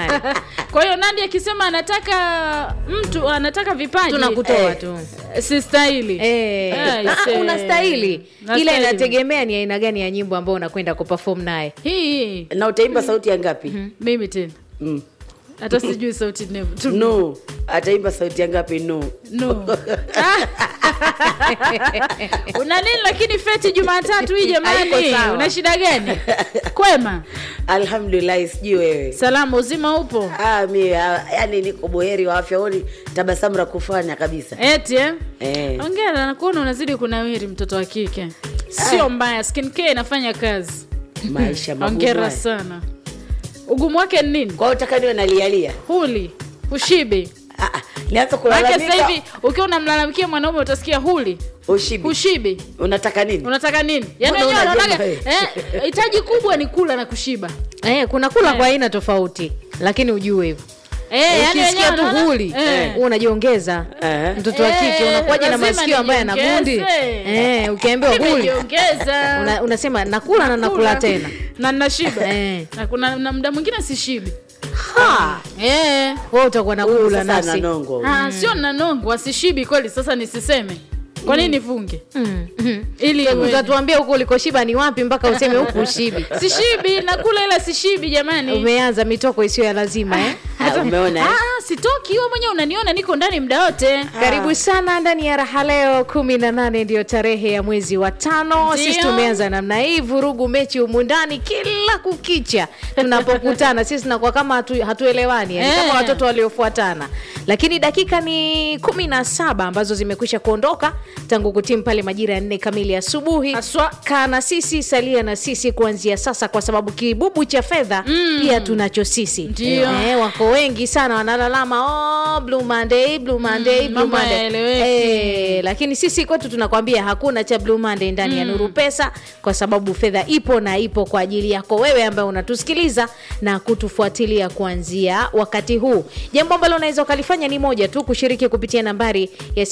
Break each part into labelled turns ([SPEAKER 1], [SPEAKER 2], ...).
[SPEAKER 1] jamani
[SPEAKER 2] kwa hiyo nandi akisema anataka mtu anataka vipaji
[SPEAKER 1] tunakutoa
[SPEAKER 3] Eh.
[SPEAKER 1] tu
[SPEAKER 2] si stahili
[SPEAKER 1] Eh,
[SPEAKER 2] Eh,
[SPEAKER 1] ah,
[SPEAKER 2] se-
[SPEAKER 1] unastahili ila
[SPEAKER 2] Nastahili.
[SPEAKER 1] inategemea ni aina gani ya nyimbo ambao unakwenda kuperform naye
[SPEAKER 2] hii hii
[SPEAKER 3] na utaimba sauti ya ngapi
[SPEAKER 2] mimi tena
[SPEAKER 3] mm.
[SPEAKER 2] hata sijui sauti nevu tu
[SPEAKER 3] no ataimba sauti ya ngapi no
[SPEAKER 2] no una nini lakini feti jumatatu hii jamani
[SPEAKER 1] Haiko sawa.
[SPEAKER 2] una shida gani kwema
[SPEAKER 3] alhamdulillahi sijui wewe
[SPEAKER 2] salama uzima upo
[SPEAKER 3] ah, mi ah, yani niko boheri wa afya oni tabasamu la kufanya kabisa
[SPEAKER 2] eti eh?
[SPEAKER 3] eh.
[SPEAKER 2] ongera nakuona unazidi kunawiri mtoto wa kike sio mbaya skin care inafanya kazi
[SPEAKER 3] maisha magumu
[SPEAKER 2] ongera
[SPEAKER 3] haya.
[SPEAKER 2] sana ugumu wake ni nini
[SPEAKER 3] kwa hiyo utaka niwe nalialia
[SPEAKER 2] huli ushibi
[SPEAKER 3] Ah, ah, nianza
[SPEAKER 2] maake
[SPEAKER 3] kulalamika
[SPEAKER 2] sasa hivi ukiwa unamlalamikia mwanaume utasikia huli
[SPEAKER 3] ushibi
[SPEAKER 2] ushibi
[SPEAKER 3] unataka nini
[SPEAKER 2] unataka nini yani
[SPEAKER 3] Mbona
[SPEAKER 2] wenyewe
[SPEAKER 3] unajenga
[SPEAKER 2] wanataka
[SPEAKER 3] wewe?
[SPEAKER 2] eh, hitaji kubwa ni kula na kushiba
[SPEAKER 1] eh, kuna kula
[SPEAKER 2] Eh.
[SPEAKER 1] kwa aina tofauti lakini ujue hivyo
[SPEAKER 2] eh, yani
[SPEAKER 1] ukisikia
[SPEAKER 2] wenyewe
[SPEAKER 1] tu
[SPEAKER 2] wanaona-
[SPEAKER 1] huli
[SPEAKER 2] eh.
[SPEAKER 1] huwa unajiongeza
[SPEAKER 3] Eh.
[SPEAKER 1] mtoto wa kike
[SPEAKER 2] Eh,
[SPEAKER 1] unakuwaje na
[SPEAKER 2] lazima
[SPEAKER 1] masikio ambaye ana gundi
[SPEAKER 2] nijiongeze.
[SPEAKER 1] eh, ukiambiwa huli
[SPEAKER 2] Nimejiongeza.
[SPEAKER 1] una, unasema nakula na nakula tena
[SPEAKER 2] na nashiba
[SPEAKER 1] Eh.
[SPEAKER 2] na kuna na muda mwingine sishibi
[SPEAKER 3] Ha!
[SPEAKER 2] eh.
[SPEAKER 1] wewe utakuwa
[SPEAKER 3] Huyu
[SPEAKER 1] nakula
[SPEAKER 3] sasa
[SPEAKER 1] nasi
[SPEAKER 3] ananongo
[SPEAKER 2] Ah, sio nanongwa sishibi kweli sasa nisiseme kwa nini nifunge
[SPEAKER 1] Mm, mm.
[SPEAKER 2] ili iwe-
[SPEAKER 1] utatuambia huko ulikoshiba ni wapi mpaka useme huku ushibi
[SPEAKER 2] sishibi nakula ila sishibi jamani
[SPEAKER 1] umeanza mitoko isiyo ya lazima eh?
[SPEAKER 3] Ah, umeona eh?
[SPEAKER 2] ah, sitoki wewe mwenyewe unaniona niko ndani muda wote
[SPEAKER 1] karibu sana ndani ya raha leo kumi na nane ndiyo tarehe ya mwezi wa tano
[SPEAKER 2] Ndio.
[SPEAKER 1] sisi tumeanza namna hii vurugu mechi humu ndani kila kukicha tunapokutana sisi tunakuwa kama hatu, hatuelewani yani
[SPEAKER 2] Eh.
[SPEAKER 1] kama watoto waliofuatana lakini dakika ni kumi na saba ambazo zimekwisha kuondoka tangu kutimu pale majira ya nne kamili asubuhi
[SPEAKER 2] Haswa.
[SPEAKER 1] kaa na sisi salia na sisi kuanzia sasa kwa sababu kibubu cha fedha mm. pia tunacho sisi
[SPEAKER 2] Ndio.
[SPEAKER 1] eh, wako wengi sana wanalalama oh, blue monday blue monday
[SPEAKER 2] Mm,
[SPEAKER 1] blue
[SPEAKER 2] mambo
[SPEAKER 1] monday
[SPEAKER 2] hayaeleweki.
[SPEAKER 1] eh, lakini sisi kwetu tunakwambia hakuna cha blue monday ndani ya nuru pesa kwa sababu fedha ipo na ipo kwa ajili yako wewe ambaye unatusikiliza na kutufuatilia kuanzia wakati huu jambo ambalo unaweza ukalifanya ni moja tu kushiriki kupitia nambari ya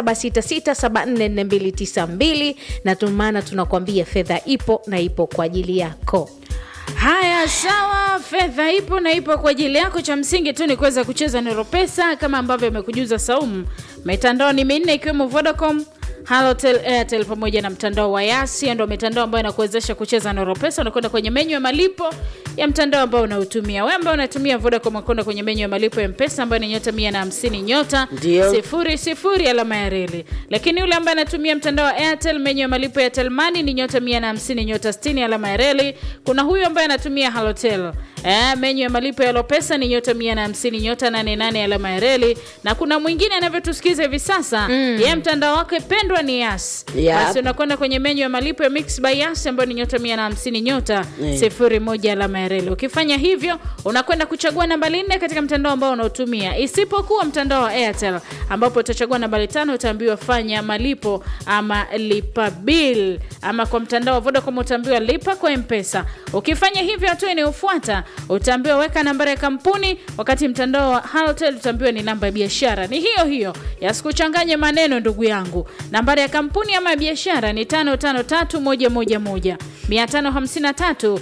[SPEAKER 1] 0766744292 na tumana tunakwambia fedha ipo na ipo kwa ajili yako
[SPEAKER 2] haya sawa fedha ipo na ipo kwa ajili yako cha msingi tu ni kuweza kucheza nero pesa kama ambavyo amekujuza saumu mitandao ni minne ikiwemo vodacom halotel airtel pamoja na mtandao wa yasi ndo mitandao ambayo inakuwezesha kucheza noro pesa unakwenda kwenye menyu ya malipo ya mtandao ambao unautumia we ambao unatumia vodacom unakwenda kwenye menyu ya malipo ya mpesa ambayo ni nyota mia na hamsini nyota
[SPEAKER 3] Ndio.
[SPEAKER 2] sifuri sifuri alama ya reli lakini yule ambaye anatumia mtandao wa airtel menyu ya malipo ya telmani ni nyota mia na hamsini nyota stini alama ya reli kuna huyu ambaye anatumia halotel eh, menyu ya malipo ya lopesa ni nyota mia na hamsini nyota nane nane alama ya reli na kuna mwingine anavyotusikiza hivi sasa mm. ye mtandao wake pendwa ni yas
[SPEAKER 3] Yep.
[SPEAKER 2] basi unakwenda kwenye menyu ya malipo ya mix by yas ambayo ni nyota mia na hamsini nyota
[SPEAKER 3] Eh.
[SPEAKER 2] sifuri moja alama ya reli ukifanya hivyo unakwenda kuchagua nambari nne katika mtandao ambao unaotumia isipokuwa mtandao wa airtel ambapo utachagua nambari tano utaambiwa fanya malipo ama lipa bill ama kwa mtandao wa vodacom utaambiwa lipa kwa mpesa ukifanya hivyo hatua inayofuata utaambiwa weka nambari ya kampuni wakati mtandao wa halotel utaambiwa ni namba ya biashara ni hiyo hiyo yasikuchanganye maneno ndugu yangu nambari ya kampuni ama ya biashara ni 553111 553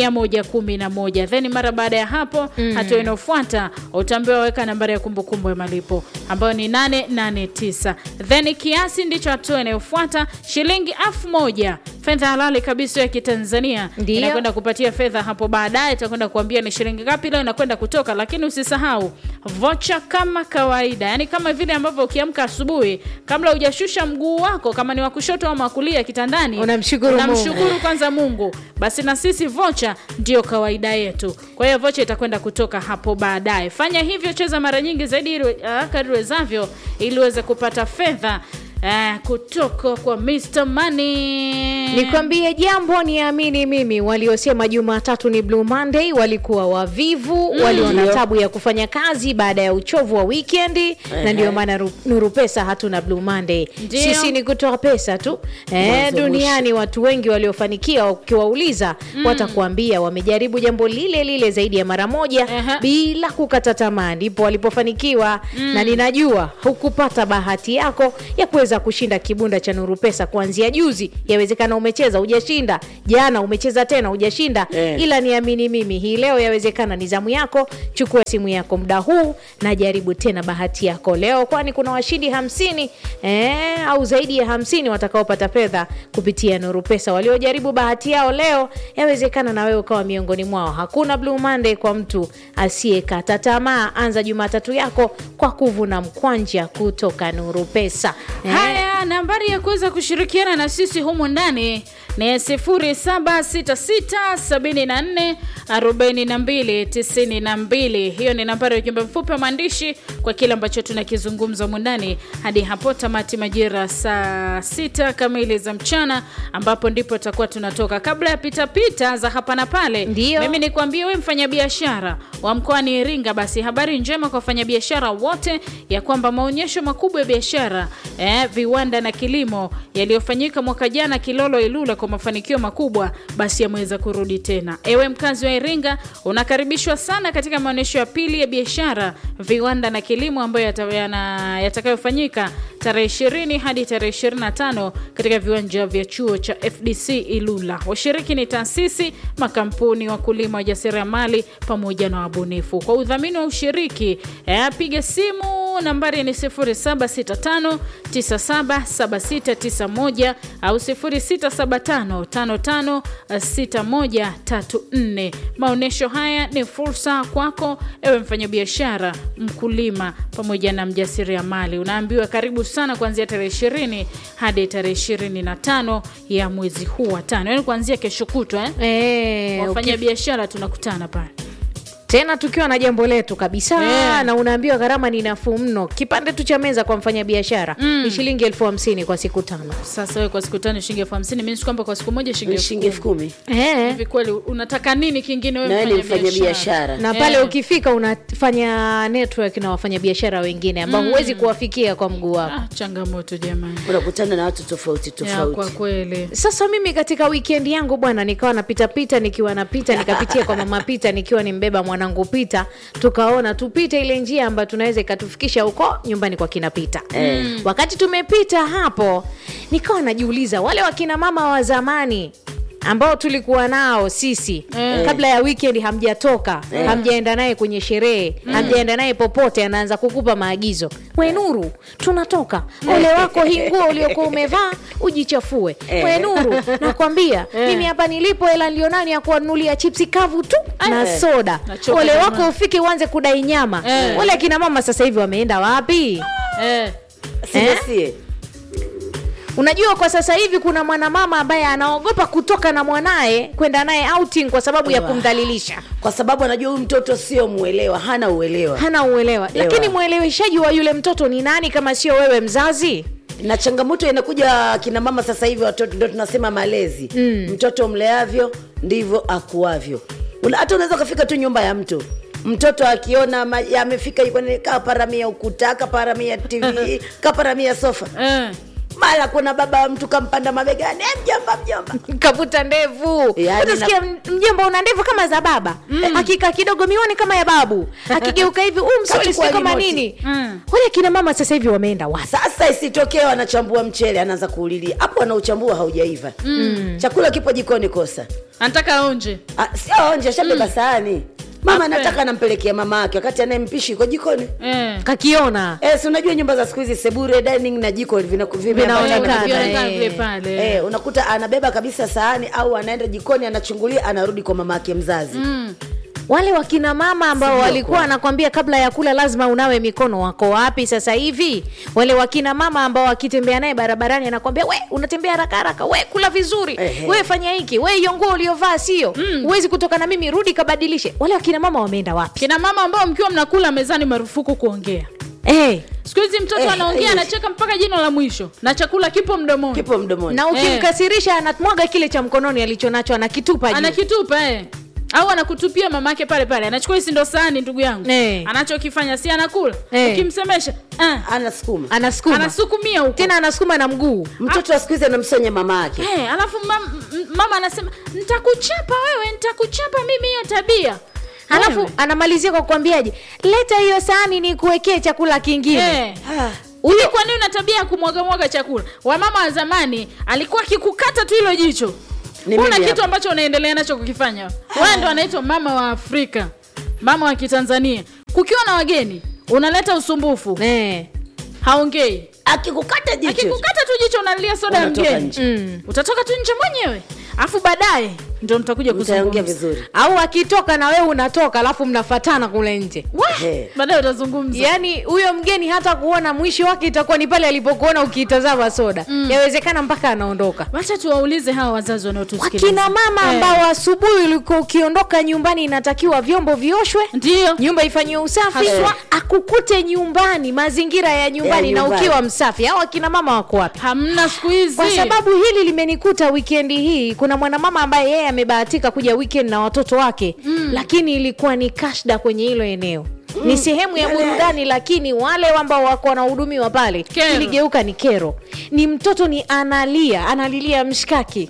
[SPEAKER 2] 111 then mara baada ya hapo mm. hatua inayofuata utaambiwa weka nambari ya kumbukumbu ya malipo ambayo ni 889 then kiasi ndicho hatua inayofuata shilingi elfu moja fedha halali kabisa ya kitanzania
[SPEAKER 1] Ndio.
[SPEAKER 2] inakwenda kupatia fedha hapo baadaye itakwenda kuambia ni shilingi ngapi leo inakwenda kutoka lakini usisahau vocha kama kawaida yani kama vile ambavyo ukiamka asubuhi kabla hujashusha mguu wako kama ni wa kushoto ama wa kulia kitandani
[SPEAKER 1] Unamshukuru Mungu.
[SPEAKER 2] unamshukuru kwanza mungu basi na sisi vocha ndio kawaida yetu kwa hiyo vocha itakwenda kutoka hapo baadaye fanya hivyo cheza mara nyingi zaidi ili, uh, kadri wezavyo ili uweze kupata fedha uh, kutoka kwa Mr. Money.
[SPEAKER 1] nikwambie jambo niamini mimi waliosema jumatatu ni blue monday walikuwa wavivu mm, waliona
[SPEAKER 3] Ndio.
[SPEAKER 1] tabu ya kufanya kazi baada ya uchovu wa wikendi na ndio maana Ru- nuru pesa hatuna blue monday
[SPEAKER 2] Ndio.
[SPEAKER 1] sisi ni kutoa pesa tu eh,
[SPEAKER 3] Mwanzo
[SPEAKER 1] duniani watu wengi waliofanikiwa ukiwauliza watakuambia wamejaribu jambo lile lile zaidi ya mara moja
[SPEAKER 2] Aha.
[SPEAKER 1] bila kukata tamaa ndipo walipofanikiwa na ninajua hukupata bahati yako ya kuweza kuweza kushinda kibunda cha Nuru Pesa kuanzia juzi. Yawezekana umecheza hujashinda, jana umecheza tena hujashinda,
[SPEAKER 3] Eh.
[SPEAKER 1] ila niamini mimi, hii leo yawezekana ni zamu yako. Chukua simu yako muda huu na jaribu tena bahati yako leo, kwani kuna washindi hamsini eh, au zaidi ya hamsini watakaopata fedha kupitia Nuru Pesa. Waliojaribu bahati yao leo, yawezekana na wewe ukawa miongoni mwao. Hakuna Blue Monday kwa mtu asiyekata tamaa. Anza Jumatatu yako kwa kuvuna mkwanja kutoka Nuru Pesa eh.
[SPEAKER 2] Haya, nambari ya kuweza kushirikiana na sisi humu ndani ni 0766744292. Hiyo ni nambari ya ujumbe mfupi wa maandishi kwa kile ambacho tunakizungumza humu ndani hadi hapo tamati majira saa sita kamili za mchana, ambapo ndipo tutakuwa tunatoka. Kabla ya pitapita za hapa na pale,
[SPEAKER 1] Ndio.
[SPEAKER 2] mimi nikwambie we mfanyabiashara wa mkoani Iringa, basi habari njema kwa wafanyabiashara wote ya kwamba maonyesho makubwa ya biashara eh, viwanda na kilimo yaliyofanyika mwaka jana Kilolo Ilula kwa mafanikio makubwa, basi yameweza kurudi tena. Ewe mkazi wa Iringa, unakaribishwa sana katika maonyesho ya pili ya biashara, viwanda na kilimo ambayo yata- yana- yatakayofanyika tarehe 20 hadi tarehe 25 katika viwanja vya chuo cha FDC Ilula. Washiriki ni taasisi, makampuni, wakulima, wajasiriamali pamoja na wabunifu. Kwa udhamini wa ushiriki eh, piga simu nambari ni 0765977691 au 0675556134. Maonyesho haya ni fursa kwako ewe mfanyabiashara, mkulima pamoja na mjasiriamali. Unaambiwa karibu sana kuanzia tarehe 20 hadi tarehe 25 ya mwezi huu wa tano, yaani kuanzia kesho kutwa eh?
[SPEAKER 1] Eh,
[SPEAKER 2] Wafanya biashara tunakutana pale.
[SPEAKER 1] tena tukiwa na jambo letu kabisa
[SPEAKER 2] Eh.
[SPEAKER 1] na unaambiwa gharama ni nafuu mno. Kipande tu cha meza kwa mfanyabiashara ni shilingi elfu hamsini kwa siku tano.
[SPEAKER 2] Sasa wewe kwa siku tano shilingi elfu hamsini mimi si kwamba kwa siku moja shilingi
[SPEAKER 3] Ni
[SPEAKER 2] elfu
[SPEAKER 3] shilingi
[SPEAKER 2] kumi.
[SPEAKER 3] elfu kumi
[SPEAKER 1] Eh.
[SPEAKER 2] Hivi kweli unataka nini kingine wewe
[SPEAKER 3] na wewe ni
[SPEAKER 2] mfanya
[SPEAKER 3] mfanya biashara
[SPEAKER 1] na pale
[SPEAKER 2] Eh.
[SPEAKER 1] ukifika unafanya network na wafanyabiashara wengine ambao huwezi kuwafikia kwa mguu wako.
[SPEAKER 2] Ah, changamoto jamani.
[SPEAKER 3] unakutana na watu tofauti
[SPEAKER 2] Ya, kwa
[SPEAKER 3] tofauti
[SPEAKER 2] kweli.
[SPEAKER 1] Sasa mimi katika weekend yangu bwana, nikawa napita pita, nikiwa napita nikapitia kwa mama Pita nikiwa nimbeba mwanangu Pita, tukaona tupite ile njia ambayo tunaweza ikatufikisha huko nyumbani kwa kina Pita.
[SPEAKER 3] Mm.
[SPEAKER 1] Wakati tumepita hapo, nikawa najiuliza wale wakina mama wa zamani ambao tulikuwa nao sisi kabla ya weekend, hamjatoka hamjaenda naye kwenye sherehe hamjaenda naye popote, anaanza kukupa maagizo, we Nuru, tunatoka ole wako, hii nguo uliokuwa umevaa ujichafue.
[SPEAKER 3] Eh.
[SPEAKER 1] We Nuru, nakwambia mimi hapa nilipo, hela nilionani ya kuwanunulia chipsi kavu tu na
[SPEAKER 3] Eh.
[SPEAKER 1] soda.
[SPEAKER 2] Nachoka
[SPEAKER 1] Ole
[SPEAKER 2] jamani.
[SPEAKER 1] wako ufike uanze kudai nyama.
[SPEAKER 2] Eh.
[SPEAKER 1] Wale akina mama sasa hivi wameenda wapi?
[SPEAKER 2] Eh.
[SPEAKER 3] sijasie
[SPEAKER 1] Unajua, kwa sasa hivi kuna mwanamama ambaye anaogopa kutoka na mwanaye kwenda naye outing kwa sababu ya
[SPEAKER 3] Wa.
[SPEAKER 1] kumdhalilisha,
[SPEAKER 3] kwa sababu anajua huyu mtoto sio mwelewa hana uelewa
[SPEAKER 1] hana uelewa.
[SPEAKER 3] Ewa.
[SPEAKER 1] Lakini mweleweshaji wa yule mtoto ni nani kama sio wewe mzazi?
[SPEAKER 3] na changamoto inakuja kina mama sasa hivi watoto ndo tunasema malezi mm. mtoto mleavyo ndivyo akuavyo Una- hata unaweza ukafika tu nyumba ya mtu mtoto akiona ma- amefika yuko ni- kaparamia ukuta kaparamia tv kaparamia sofa
[SPEAKER 2] Eh.
[SPEAKER 3] mara kuna baba wa mtu kampanda mabegani "Eh, mjomba mjomba
[SPEAKER 1] kavuta ndevu
[SPEAKER 3] Yaani
[SPEAKER 1] utasikia mjomba una ndevu kama za baba hakika kidogo miwani kama ya babu akigeuka hivi huu msuli
[SPEAKER 3] Kachukua
[SPEAKER 1] sio kama
[SPEAKER 3] remote.
[SPEAKER 1] nini
[SPEAKER 2] Mm.
[SPEAKER 1] wale kina mama sasa hivi wameenda wapi
[SPEAKER 3] sasa isitokee wanachambua mchele anaanza kuulilia hapo anauchambua haujaiva mm. chakula kipo jikoni kosa
[SPEAKER 2] Anataka onje.
[SPEAKER 3] Ah, sio onje shabeba sahani mama
[SPEAKER 2] Ape.
[SPEAKER 3] anataka anampelekea mama yake wakati anayempishi iko jikoni
[SPEAKER 2] Eh.
[SPEAKER 1] kakiona
[SPEAKER 3] Eh, si unajua nyumba za siku hizi sebure dining na jiko vina-
[SPEAKER 1] Vinaonekana,
[SPEAKER 3] vimeambatana.
[SPEAKER 2] Vionekana
[SPEAKER 1] eh.
[SPEAKER 2] vile pale.
[SPEAKER 3] Eh, unakuta anabeba kabisa sahani au anaenda jikoni anachungulia anarudi kwa mama yake mzazi
[SPEAKER 1] wale wakina mama ambao
[SPEAKER 3] Sijui
[SPEAKER 1] walikuwa
[SPEAKER 3] wako
[SPEAKER 1] anakwambia kabla ya kula lazima unawe mikono wako wapi sasa hivi wale wakina mama ambao wakitembea naye barabarani anakwambia we unatembea haraka haraka we kula vizuri
[SPEAKER 3] Ehe.
[SPEAKER 1] we fanya hiki we hiyo nguo uliovaa sio huwezi kutoka na mimi rudi kabadilishe wale wakina mama wameenda wapi
[SPEAKER 2] Kina mama ambao mkiwa mnakula mezani marufuku kuongea.
[SPEAKER 1] hey.
[SPEAKER 2] Siku hizi mtoto
[SPEAKER 3] Eh,
[SPEAKER 2] anaongea
[SPEAKER 3] eh.
[SPEAKER 2] anacheka mpaka jino la mwisho na chakula kipo mdomoni.
[SPEAKER 3] kipo mdomoni
[SPEAKER 1] na ukimkasirisha anamwaga kile cha mkononi alichonacho anakitupa juu
[SPEAKER 2] Anakitupa eh. Au anakutupia mamake pale pale. Anachukua hisi ndo sahani ndugu yangu.
[SPEAKER 1] Eh.
[SPEAKER 2] Anachokifanya si anakula.
[SPEAKER 1] Eh.
[SPEAKER 2] Ukimsemesha, ah,
[SPEAKER 3] anasukuma
[SPEAKER 1] anasukuma
[SPEAKER 2] anasukumia huko.
[SPEAKER 1] tena anasukuma na mguu
[SPEAKER 3] mtoto wa siku hizi anamsonya mama yake
[SPEAKER 2] Eh, alafu mam, m- mama anasema nitakuchapa wewe, nitakuchapa mimi hiyo tabia.
[SPEAKER 1] alafu
[SPEAKER 2] Wewe.
[SPEAKER 1] anamalizia kwa kukwambiaje leta hiyo sahani ni kuwekee chakula kingine
[SPEAKER 2] Eh.
[SPEAKER 3] Ah,
[SPEAKER 2] Hivi kwa nini una tabia ya kumwagamwaga chakula? Wamama wa zamani alikuwa akikukata tu hilo jicho,
[SPEAKER 3] Ni
[SPEAKER 2] kuna
[SPEAKER 3] mimi
[SPEAKER 2] kitu
[SPEAKER 3] hapa.
[SPEAKER 2] ambacho unaendelea nacho kukifanya. Wewe ndo anaitwa mama wa Afrika, mama wa Kitanzania. Kukiwa na wageni unaleta usumbufu,
[SPEAKER 1] Eh.
[SPEAKER 2] haongei.
[SPEAKER 3] akikukata jicho
[SPEAKER 2] Akikukata tu jicho unalilia soda ya
[SPEAKER 3] Unatoka
[SPEAKER 2] mgeni,
[SPEAKER 3] nje.
[SPEAKER 1] Mm.
[SPEAKER 2] utatoka tu nje mwenyewe, afu baadaye ndio mtakuja
[SPEAKER 3] mtaongea
[SPEAKER 2] kuzungumza.
[SPEAKER 3] vizuri
[SPEAKER 1] au akitoka na wewe unatoka alafu mnafatana kule nje
[SPEAKER 3] He.
[SPEAKER 2] Baadaye utazungumza.
[SPEAKER 1] yaani huyo mgeni hata kuona mwisho wake itakuwa ni pale alipokuona ukiitazama soda yawezekana mpaka anaondoka
[SPEAKER 2] Wacha tuwaulize hawa wazazi wanaotusikiliza.
[SPEAKER 1] wakina mama
[SPEAKER 2] Eh,
[SPEAKER 1] ambao asubuhi ulikuwa ukiondoka nyumbani inatakiwa vyombo vioshwe
[SPEAKER 2] ndio
[SPEAKER 1] nyumba ifanyiwe usafi
[SPEAKER 3] Haswa.
[SPEAKER 1] akukute nyumbani mazingira ya nyumbani
[SPEAKER 3] Ya
[SPEAKER 1] na
[SPEAKER 3] nyumbani.
[SPEAKER 1] ukiwa msafi au akina mama wako wapi
[SPEAKER 2] hamna siku hizi
[SPEAKER 1] kwa sababu hili limenikuta wikendi hii kuna mwanamama ambaye yeye amebahatika kuja weekend na watoto wake mm. lakini ilikuwa ni kashda kwenye hilo eneo mm. ni sehemu ya burudani lakini wale ambao wako wanahudumiwa pale
[SPEAKER 2] Kero.
[SPEAKER 1] iligeuka ni kero ni mtoto ni analia analilia mshkaki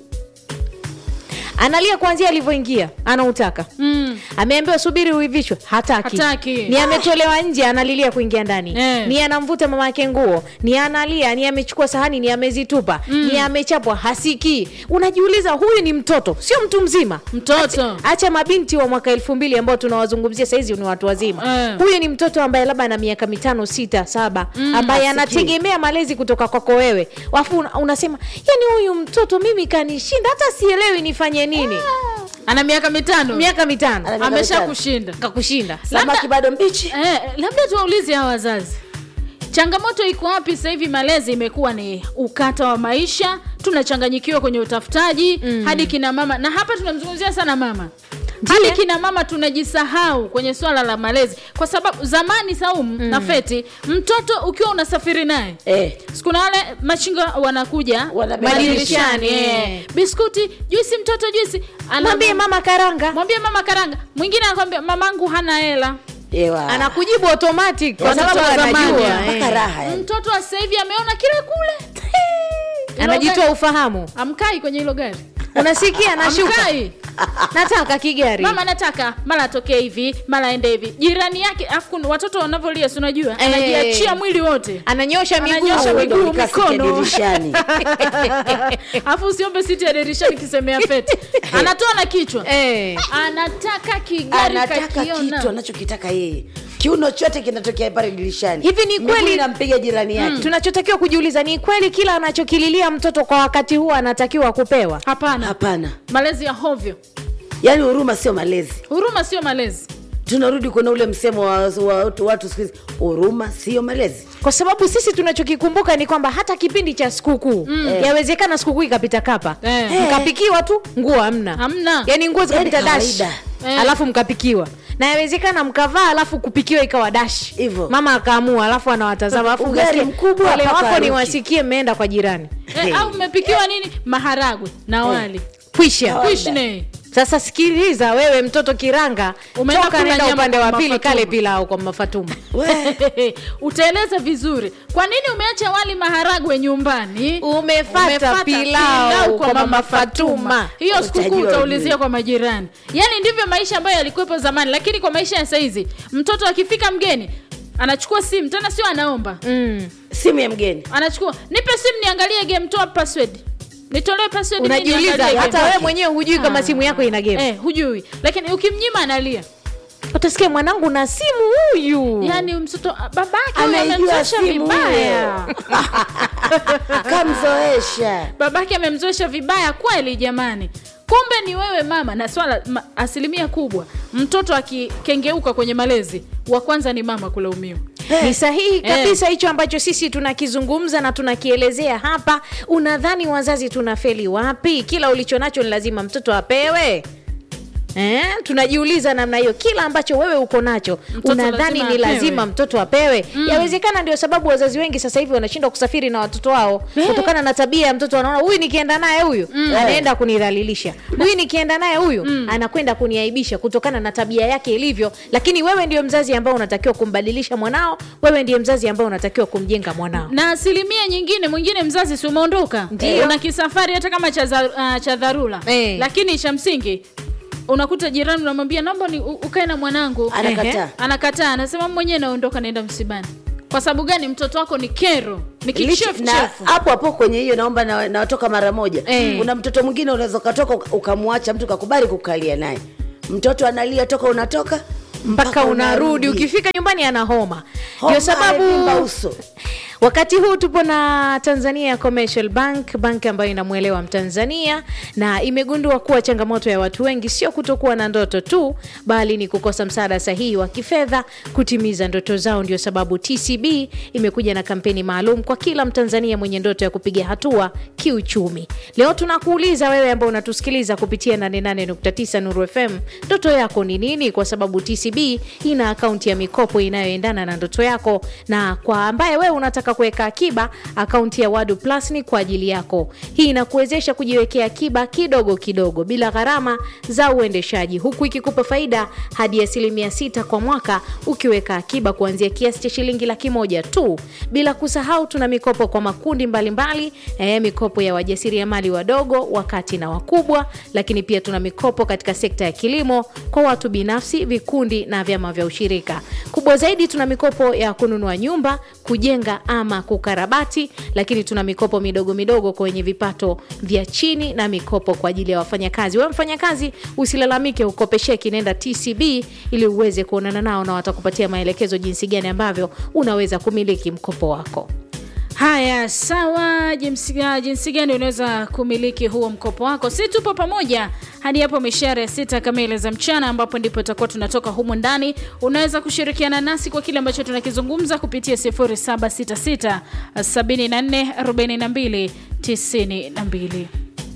[SPEAKER 1] analia kuanzia alivyoingia anautaka
[SPEAKER 2] mm.
[SPEAKER 1] ameambiwa subiri uivishwe hataki,
[SPEAKER 2] Hataki.
[SPEAKER 1] ni ametolewa nje analilia kuingia ndani
[SPEAKER 2] Eh.
[SPEAKER 1] ni anamvuta mama yake nguo ni analia ni amechukua sahani ni amezitupa mm. ni amechapwa hasikii unajiuliza huyu ni mtoto sio mtu mzima
[SPEAKER 2] mtoto
[SPEAKER 1] acha mabinti wa mwaka elfu mbili ambao tunawazungumzia sahizi ni watu wazima
[SPEAKER 2] Eh.
[SPEAKER 1] huyu ni mtoto ambaye labda ana miaka mitano sita saba ambaye
[SPEAKER 3] Hasikii.
[SPEAKER 1] anategemea malezi kutoka kwako wewe alafu una- unasema yani huyu mtoto mimi kanishinda hata sielewi nifanye nini
[SPEAKER 2] ana miaka mitano
[SPEAKER 1] miaka mitano
[SPEAKER 3] Ana miaka
[SPEAKER 2] amesha
[SPEAKER 3] mitano.
[SPEAKER 2] kushinda
[SPEAKER 1] kakushinda
[SPEAKER 3] samaki bado mbichi
[SPEAKER 2] eh, labda tuwaulize hawa wazazi changamoto iko wapi sasa hivi malezi imekuwa ni ukata wa maisha tunachanganyikiwa kwenye utafutaji mm. hadi kina mama na hapa tunamzungumzia sana mama hadi kina mama tunajisahau kwenye swala la malezi kwa sababu zamani saum mm. na feti mtoto ukiwa unasafiri naye
[SPEAKER 3] eh.
[SPEAKER 2] siku na wale machinga wanakuja
[SPEAKER 3] Wanabeba
[SPEAKER 2] madirishani
[SPEAKER 1] dirishani,
[SPEAKER 2] eh.
[SPEAKER 1] eh.
[SPEAKER 2] biskuti juisi mtoto juisi Ana-
[SPEAKER 1] mwambie mama karanga
[SPEAKER 2] mwambie mama karanga mwingine anakwambia mamangu hana hela
[SPEAKER 3] Ewa.
[SPEAKER 1] anakujibu automatic kwa
[SPEAKER 2] Watoto
[SPEAKER 1] sababu
[SPEAKER 2] wa zamani,
[SPEAKER 1] anajua
[SPEAKER 3] mpaka
[SPEAKER 1] eh.
[SPEAKER 3] raha yani.
[SPEAKER 2] mtoto wa sasa hivi ameona kile kule Hilo
[SPEAKER 1] anajitoa
[SPEAKER 2] gari-
[SPEAKER 1] ufahamu
[SPEAKER 2] amkai kwenye hilo gari
[SPEAKER 1] unasikia anashuka
[SPEAKER 2] amkai
[SPEAKER 1] nataka kigari
[SPEAKER 2] mama nataka mara atokee hivi mara aende hivi jirani yake afu kuna watoto wanavyolia si unajua
[SPEAKER 1] Eh.
[SPEAKER 2] anajiachia mwili wote
[SPEAKER 1] ananyosha miguu
[SPEAKER 2] Ananyosha
[SPEAKER 3] Au
[SPEAKER 2] miguu,
[SPEAKER 3] ndo ukasikia
[SPEAKER 2] mikono.
[SPEAKER 3] dirishani
[SPEAKER 2] alafu usiombe siti ya dirishani kisemea feti anatoa na kichwa
[SPEAKER 1] Eh.
[SPEAKER 2] anataka kigari
[SPEAKER 3] anataka
[SPEAKER 2] kakiona
[SPEAKER 3] kitu anachokitaka yeye kiuno chote kinatokea pale dirishani
[SPEAKER 1] Hivi ni
[SPEAKER 3] Miguu
[SPEAKER 1] kweli-
[SPEAKER 3] inampiga jirani yake
[SPEAKER 1] tunachotakiwa kujiuliza ni kweli kila anachokililia mtoto kwa wakati huo anatakiwa kupewa
[SPEAKER 2] hapana
[SPEAKER 3] hapana
[SPEAKER 2] malezi ya hovyo
[SPEAKER 3] yaani huruma sio malezi
[SPEAKER 2] huruma sio malezi
[SPEAKER 3] tunarudi kuna ule msemo wa, wa watu, watu siku hizi huruma sio malezi
[SPEAKER 1] kwa sababu sisi tunachokikumbuka ni kwamba hata kipindi cha sikukuu mm. yawezekana sikukuu ikapita kapa
[SPEAKER 2] Eh.
[SPEAKER 1] mkapikiwa tu nguo hamna
[SPEAKER 2] Hamna.
[SPEAKER 1] yani nguo zikapita
[SPEAKER 3] Yaani
[SPEAKER 1] dash
[SPEAKER 3] kawaida.
[SPEAKER 2] Eh.
[SPEAKER 1] alafu mkapikiwa na yawezekana mkavaa alafu kupikiwa ikawa dash
[SPEAKER 3] Hivyo.
[SPEAKER 1] mama akaamua alafu anawatazama alafu
[SPEAKER 3] Ugali
[SPEAKER 1] unasikia,
[SPEAKER 3] mkubwa
[SPEAKER 1] wale
[SPEAKER 3] paka
[SPEAKER 1] wako
[SPEAKER 3] haruki.
[SPEAKER 1] niwasikie mmeenda kwa jirani
[SPEAKER 2] eh, au mmepikiwa nini maharagwe na wali
[SPEAKER 1] kwisha
[SPEAKER 3] Kawaida.
[SPEAKER 2] kuishne
[SPEAKER 1] sasa sikiliza wewe mtoto kiranga
[SPEAKER 2] Umeenda
[SPEAKER 1] toka
[SPEAKER 2] kula
[SPEAKER 1] nenda
[SPEAKER 2] nyama
[SPEAKER 1] upande
[SPEAKER 2] kwa
[SPEAKER 1] wa pili
[SPEAKER 2] Mafatuma.
[SPEAKER 1] kale pilau kwa mafatuma
[SPEAKER 3] We,
[SPEAKER 2] utaeleza vizuri kwa nini umeacha wali maharagwe nyumbani
[SPEAKER 1] umefata
[SPEAKER 2] Umefata
[SPEAKER 1] pilau kwa mama fatuma
[SPEAKER 2] hiyo sikukuu
[SPEAKER 3] Utajua
[SPEAKER 2] utaulizia
[SPEAKER 3] ujue.
[SPEAKER 2] kwa majirani yaani ndivyo maisha ambayo yalikuwepo zamani lakini kwa maisha ya saizi mtoto akifika mgeni anachukua simu tena sio anaomba
[SPEAKER 1] mm.
[SPEAKER 3] simu ya mgeni
[SPEAKER 2] anachukua nipe simu niangalie game toa password nitolee password mimi
[SPEAKER 1] unajiuliza
[SPEAKER 2] niangalie
[SPEAKER 1] hata
[SPEAKER 2] game.
[SPEAKER 1] wewe mwenyewe hujui kama
[SPEAKER 2] Ah.
[SPEAKER 1] simu yako ina game
[SPEAKER 2] eh, hujui lakini ukimnyima analia
[SPEAKER 1] utasikia mwanangu na simu huyu
[SPEAKER 2] yaani mtoto babake
[SPEAKER 3] Anaijua
[SPEAKER 2] amemzoesha
[SPEAKER 3] simu
[SPEAKER 2] vibaya
[SPEAKER 3] kamzoesha
[SPEAKER 2] babake amemzoesha vibaya kweli jamani kumbe ni wewe mama na swala ma, asilimia kubwa mtoto akikengeuka kwenye malezi wa kwanza ni mama kulaumiwa
[SPEAKER 1] ni sahihi kabisa hicho ambacho sisi tunakizungumza na tunakielezea hapa unadhani wazazi tunafeli wapi kila ulicho nacho ni lazima mtoto apewe Eh, tunajiuliza namna hiyo kila ambacho wewe uko nacho
[SPEAKER 2] Mtoto
[SPEAKER 1] unadhani
[SPEAKER 2] lazima
[SPEAKER 1] ni
[SPEAKER 2] apewe.
[SPEAKER 1] lazima mtoto apewe mm. yawezekana ndio sababu wazazi wengi sasa hivi wanashindwa kusafiri na watoto wao
[SPEAKER 2] Eh.
[SPEAKER 1] kutokana na tabia ya mtoto anaona huyu nikienda naye huyu anaenda kunidhalilisha huyu nikienda naye huyu anakwenda kuniaibisha kutokana na tabia yake ilivyo lakini wewe ndio mzazi ambao unatakiwa kumbadilisha mwanao wewe ndiye mzazi ambao unatakiwa kumjenga mwanao
[SPEAKER 2] na asilimia nyingine mwingine mzazi si umeondoka
[SPEAKER 1] Ndio.
[SPEAKER 2] una kisafari hata kama cha, za, uh, cha dharura
[SPEAKER 1] Eh.
[SPEAKER 2] lakini cha msingi unakuta jirani unamwambia naomba ni u- ukae na mwanangu
[SPEAKER 3] anakataa
[SPEAKER 2] anakataa anasema mwenyewe naondoka naenda msibani kwa sababu gani mtoto wako ni kero ni
[SPEAKER 3] Lichi-
[SPEAKER 2] kichefu
[SPEAKER 3] na
[SPEAKER 2] chefu
[SPEAKER 3] hapo hapo kwenye hiyo naomba na- nawatoka mara moja
[SPEAKER 1] Eh.
[SPEAKER 3] kuna mtoto mwingine unaweza ukatoka uka- ukamwacha mtu kakubali kukalia naye mtoto analia toka unatoka
[SPEAKER 1] mpaka unarudi ukifika nyumbani ana homa
[SPEAKER 3] Homa,
[SPEAKER 1] ndio sababu
[SPEAKER 3] amevimba uso.
[SPEAKER 1] wakati huu tupo na tanzania commercial bank bank ambayo inamwelewa mtanzania na imegundua kuwa changamoto ya watu wengi sio kutokuwa na ndoto tu bali ni kukosa msaada sahihi wa kifedha kutimiza ndoto zao ndio sababu tcb imekuja na kampeni maalum kwa kila mtanzania mwenye ndoto ya kupiga hatua kiuchumi leo tunakuuliza wewe ambao unatusikiliza kupitia 88.9 nuru fm ndoto yako ni nini kwa sababu tcb ina akaunti ya mikopo inayoendana na ndoto yako na kwa ambaye wewe unataka kuweka akiba akaunti ya wadu plus ni kwa ajili yako hii inakuwezesha kujiwekea akiba kidogo kidogo bila gharama za uendeshaji huku ikikupa faida hadi asilimia sita kwa mwaka ukiweka akiba kuanzia kiasi cha shilingi laki moja tu bila kusahau tuna mikopo kwa makundi mbalimbali eh, mikopo ya wajasiriamali wadogo wakati na wakubwa lakini pia tuna mikopo katika sekta ya kilimo kwa watu binafsi vikundi na vyama vya ushirika kubwa zaidi tuna mikopo ya kununua nyumba kujenga ama kukarabati lakini tuna mikopo midogo midogo kwenye vipato vya chini na mikopo kwa ajili ya wafanyakazi wewe mfanyakazi usilalamike ukopesheki nenda tcb ili uweze kuonana nao na watakupatia maelekezo jinsi gani ambavyo unaweza kumiliki mkopo wako
[SPEAKER 2] haya sawa jinsi, ah, jinsi gani unaweza kumiliki huo mkopo wako si tupo pamoja hadi hapo mishare ya sita kamili za mchana ambapo ndipo tutakuwa tunatoka humu ndani unaweza kushirikiana nasi kwa kile ambacho tunakizungumza kupitia 0766 74 42 92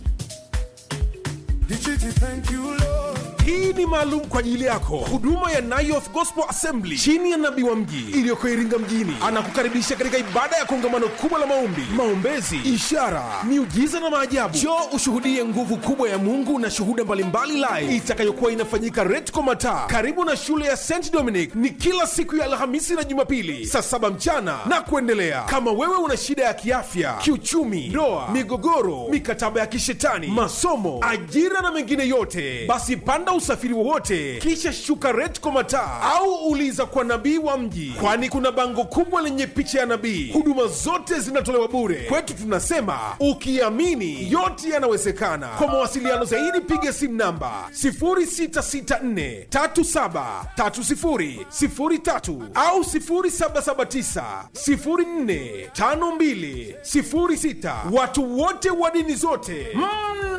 [SPEAKER 4] hii ni maalum kwa ajili yako huduma ya Nayoth Gospel Assembly chini ya nabii wa mji iliyoko Iringa mjini anakukaribisha katika ibada ya kongamano kubwa la maombi, maombezi, ishara, miujiza na maajabu. Njoo ushuhudie nguvu kubwa ya Mungu na shuhuda mbalimbali live itakayokuwa inafanyika Retco Mataa karibu na shule ya St Dominic. Ni kila siku ya Alhamisi na Jumapili saa saba mchana na kuendelea. Kama wewe una shida ya kiafya, kiuchumi, ndoa, migogoro, mikataba ya kishetani, masomo, ajira na mengine yote, basi panda usafiri wowote kisha shuka Retco Mataa au uliza kwa nabii wa mji, kwani kuna bango kubwa lenye picha ya nabii. Huduma zote zinatolewa bure. Kwetu tunasema ukiamini yote yanawezekana. Kwa mawasiliano zaidi piga simu namba 0664373003 au 0779045206. Watu wote wa dini zote mm,